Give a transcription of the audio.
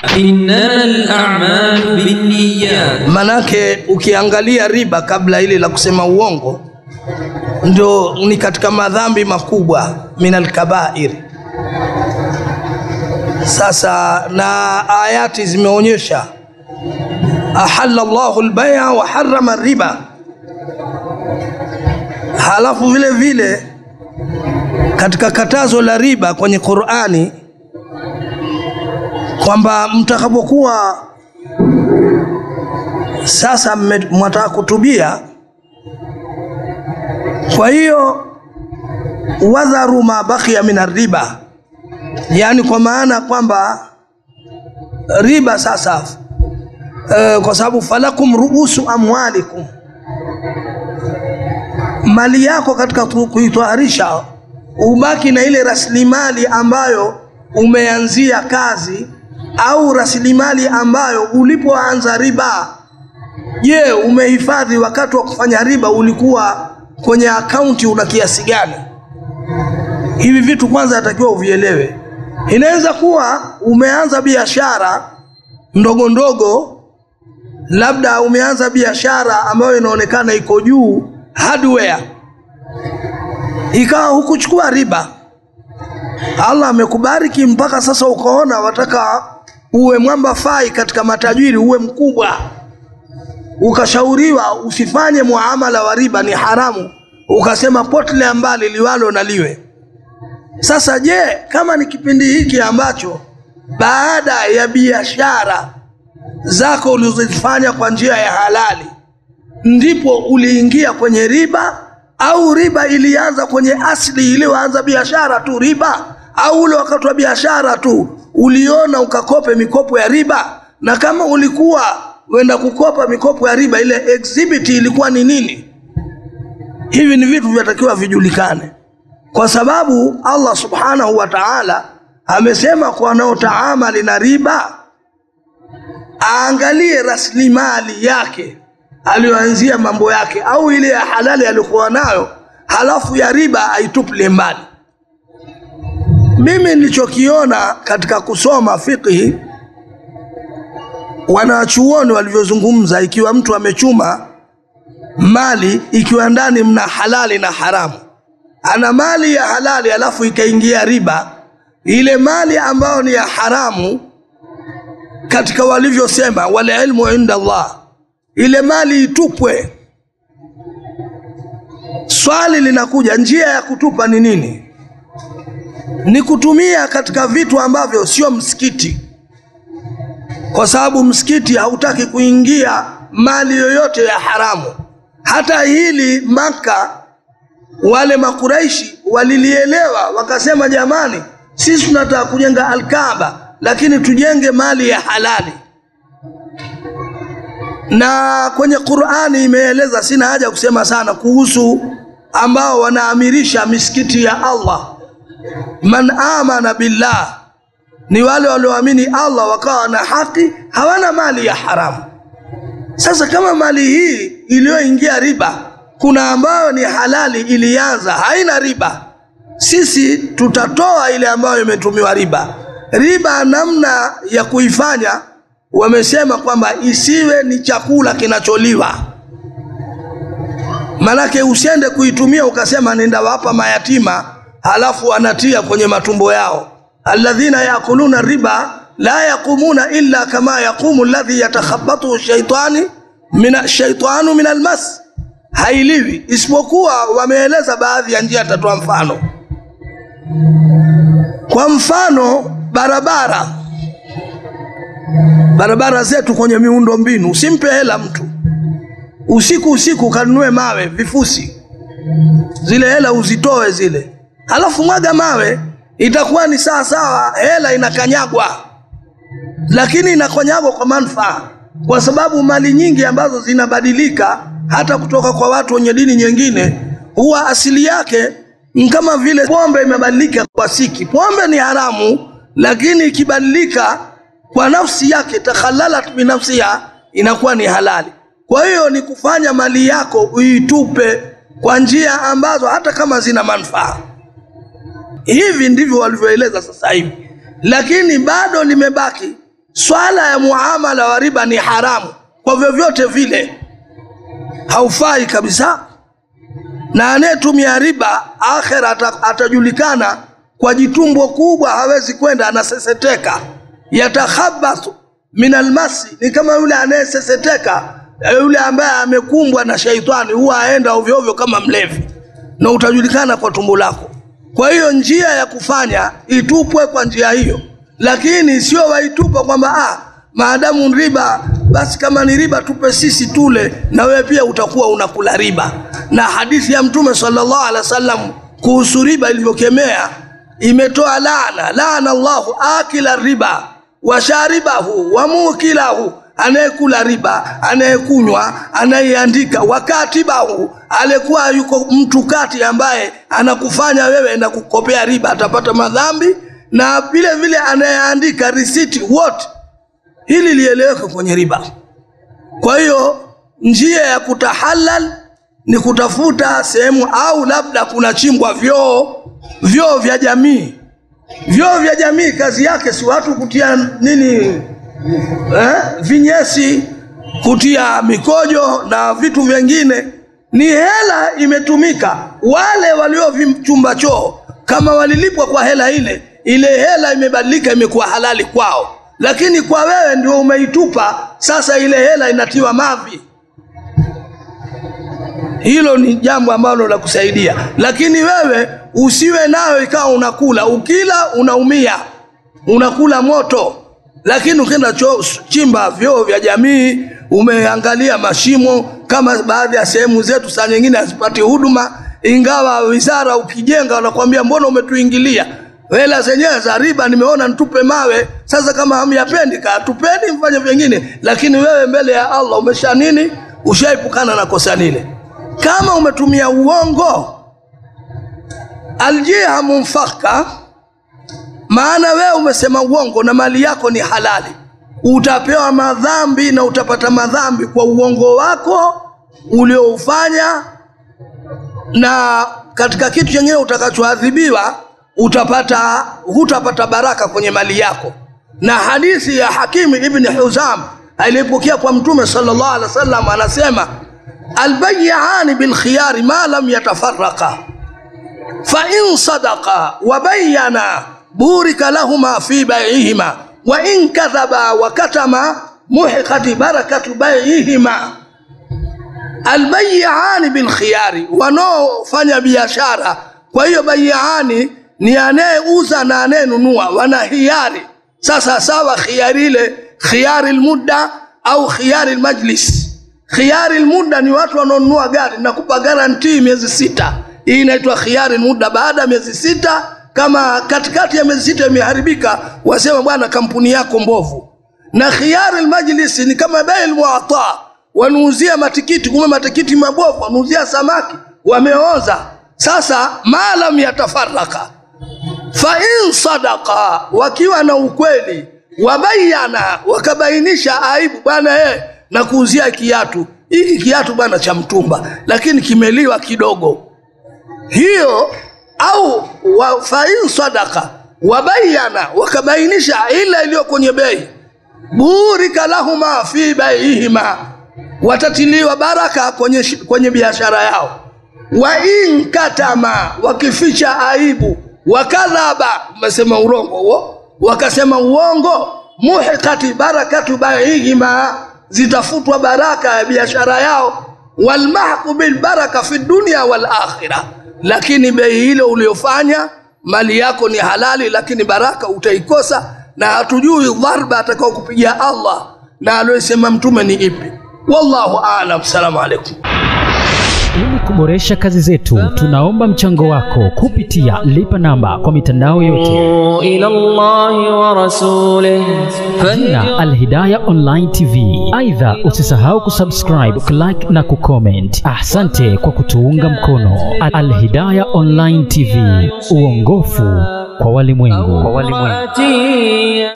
إنما الأعمال بالنيات Manake ukiangalia riba kabla ile la kusema uongo ndio ni katika madhambi makubwa min alkabair. Sasa na ayati zimeonyesha ahalla Allahu albaya wa harrama riba. Halafu vile vile katika katazo la riba kwenye Qur'ani kwamba mtakapokuwa sasa mme- mwataka kutubia, kwa hiyo wadharu ma baqiya min riba, yaani kwa maana kwamba riba sasa eh, kwa sababu falakum ruusu amwalikum, mali yako katika tu- kuitwaharisha ubaki na ile rasilimali ambayo umeanzia kazi au rasilimali ambayo ulipoanza riba Je, umehifadhi wakati wa kufanya riba ulikuwa kwenye akaunti una kiasi gani? Hivi vitu kwanza natakiwa uvielewe. Inaweza kuwa umeanza biashara ndogo ndogo, labda umeanza biashara ambayo inaonekana iko juu hardware, ikawa hukuchukua riba, Allah amekubariki mpaka sasa, ukaona wataka uwe mwamba fai katika matajiri, uwe mkubwa ukashauriwa usifanye muamala wa riba, ni haramu, ukasema potelea mbali, liwalo na liwe. Sasa je, kama ni kipindi hiki ambacho baada ya biashara zako ulizozifanya kwa njia ya halali ndipo uliingia kwenye riba, au riba ilianza kwenye asili iliyoanza biashara tu riba, au ule wakati wa biashara tu uliona ukakope mikopo ya riba, na kama ulikuwa wenda kukopa mikopo ya riba, ile exhibit ilikuwa ni nini? Hivi ni vitu vyatakiwa vijulikane, kwa sababu Allah subhanahu wa ta'ala amesema kwa wanaotaamali na riba aangalie rasilimali yake aliyoanzia mambo yake, au ile ya halali aliyokuwa nayo, halafu ya riba aitupilie mbali. Mimi nilichokiona katika kusoma fiqhi, wanachuoni walivyozungumza, ikiwa mtu amechuma mali, ikiwa ndani mna halali na haramu, ana mali ya halali alafu ikaingia riba, ile mali ambayo ni ya haramu katika walivyosema wal ilmu inda Allah, ile mali itupwe. Swali linakuja, njia ya kutupa ni nini? Ni kutumia katika vitu ambavyo sio msikiti, kwa sababu msikiti hautaki kuingia mali yoyote ya haramu. Hata hili Maka, wale Makuraishi walilielewa, wakasema, jamani, sisi tunataka kujenga Alkaaba lakini tujenge mali ya halali. Na kwenye Qur'ani imeeleza, sina haja kusema sana kuhusu ambao wanaamirisha misikiti ya Allah. Man amana billah, ni wale walioamini Allah wakawa na haki, hawana mali ya haramu. Sasa kama mali hii iliyoingia riba, kuna ambayo ni halali ilianza haina riba, sisi tutatoa ile ambayo imetumiwa riba riba namna ya kuifanya wamesema kwamba isiwe ni chakula kinacholiwa. Manake usiende kuitumia ukasema nenda wapa mayatima, halafu anatia kwenye matumbo yao. alladhina yakuluna riba la yaqumuna illa kama yaqumu alladhi yatakhabbathu shaitani min shaitanu min almas, hailiwi isipokuwa wameeleza baadhi ya njia. Tatoa mfano, kwa mfano barabara barabara zetu kwenye miundo mbinu, usimpe hela mtu usiku usiku kanunue mawe vifusi, zile hela uzitoe zile, halafu mwaga mawe, itakuwa ni sawa sawa, hela inakanyagwa, lakini inakanyagwa kwa manufaa, kwa sababu mali nyingi ambazo zinabadilika hata kutoka kwa watu wenye dini nyingine, huwa asili yake ni kama vile pombe imebadilika kwa siki. Pombe ni haramu lakini ikibadilika kwa nafsi yake, takhalalat binafsiha, inakuwa ni halali. Kwa hiyo ni kufanya mali yako uitupe kwa njia ambazo hata kama zina manufaa. Hivi ndivyo walivyoeleza sasa hivi, lakini bado limebaki swala ya muamala wa riba ni haramu kwa vyovyote vile, haufai kabisa. Na anayetumia riba akhera ata, atajulikana kwa jitumbo kubwa, hawezi kwenda, anaseseteka. Yatakhabathu min almasi, ni kama yule anayeseseteka, yule ambaye amekumbwa na shaitani, huwa aenda ovyo ovyo kama mlevi, na utajulikana kwa tumbo lako. Kwa hiyo njia ya kufanya itupwe kwa njia hiyo, lakini sio waitupa kwamba ah, maadamu riba basi, kama ni riba tupe sisi tule, na wewe pia utakuwa unakula riba. Na hadithi ya Mtume sallallahu alaihi wasallam kuhusu riba ilivyokemea imetoa laana, laana Allahu akila riba wa sharibahu wa mukilahu, anayekula riba, anayekunywa, anayeandika, wakatibahu, alikuwa yuko mtu kati ambaye anakufanya wewe na kukopea riba, atapata madhambi, na vile vile anayeandika risiti wote. Hili lieleweke kwenye riba. Kwa hiyo njia ya kutahalal ni kutafuta sehemu, au labda kuna chimbwa vyoo, vyoo vya jamii vyoo vya jamii kazi yake si watu kutia nini eh, vinyesi, kutia mikojo na vitu vingine. Ni hela imetumika. Wale waliovichumba choo kama walilipwa kwa hela ile, ile hela imebadilika, imekuwa halali kwao, lakini kwa wewe ndio umeitupa. Sasa ile hela inatiwa mavi. Hilo ni jambo ambalo la kusaidia, lakini wewe usiwe nayo ikawa unakula, ukila unaumia, unakula moto. Lakini ukienda chimba vyoo vya jamii, umeangalia mashimo, kama baadhi ya sehemu zetu saa nyingine hazipati huduma, ingawa wizara ukijenga wanakuambia mbona umetuingilia hela zenyewe za riba, nimeona nitupe mawe. Sasa kama hamyapendi, katupeni mfanye vingine, lakini wewe mbele ya Allah umesha nini, ushaepukana na kosa lile. Kama umetumia uongo, aljiha munfaka, maana wewe umesema uongo na mali yako ni halali, utapewa madhambi na utapata madhambi kwa uongo wako ulioufanya, na katika kitu chenyewe utakachoadhibiwa utapata, hutapata baraka kwenye mali yako. Na hadithi ya Hakimu ibn Huzam aliyepokea kwa Mtume sallallahu alaihi wasallam anasema albayiani bilkhiyari ma lam yatafaraka fain sadaka wabayana burika lahuma fi baihima wa in kadhaba wa katama muhiqati barakatu baihima. Albayiani bilkhiyari, wanaofanya biashara. Kwa hiyo bayiani ni anayeuza na anayenunua, wana hiari. Sasa sawa, khiyari ile khiyari lmudda au khiyari lmajlis Khiyari muda ni watu wanaonunua gari, nakupa garantii miezi sita. Hii inaitwa khiyari muda. Baada ya miezi sita, kama katikati ya miezi sita imeharibika, wasema bwana, kampuni yako mbovu. Na khiyari majlisi ni kama bei muata, wanuuzia matikiti, kumbe matikiti mabovu, wanuuzia samaki wameoza. Sasa maalam yatafaraka fa in sadaka, wakiwa na ukweli, wabayana, wakabainisha aibu, bwana eh na kuuzia kiatu hiki kiatu bwana cha mtumba, lakini kimeliwa kidogo, hiyo au wa fain sadaka wabayana, wakabainisha ile iliyo kwenye bei, burika lahuma fi baihima, watatiliwa baraka kwenye, kwenye biashara yao. Wa in katama, wakificha aibu, wakadhaba, umesema urongo huo, wakasema uongo, muhiqati barakatu baihima zitafutwa baraka ya biashara yao, walmahqu bilbaraka fi dunya wal akhirah. Lakini bei hilo uliofanya mali yako ni halali, lakini baraka utaikosa, na hatujui dharba atakao kupigia Allah na aliyosema mtume ni ipi. Wallahu aalam. Salamu alaikum. Ili kuboresha kazi zetu, tunaomba mchango wako kupitia lipa namba kwa mitandao yote إلى الله ورسوله na Alhidaya Online TV. Aidha, usisahau kusubscribe, kulike na kucomment. Asante kwa kutuunga mkono. Alhidaya Online TV, uongofu kwa walimwengu. فاتي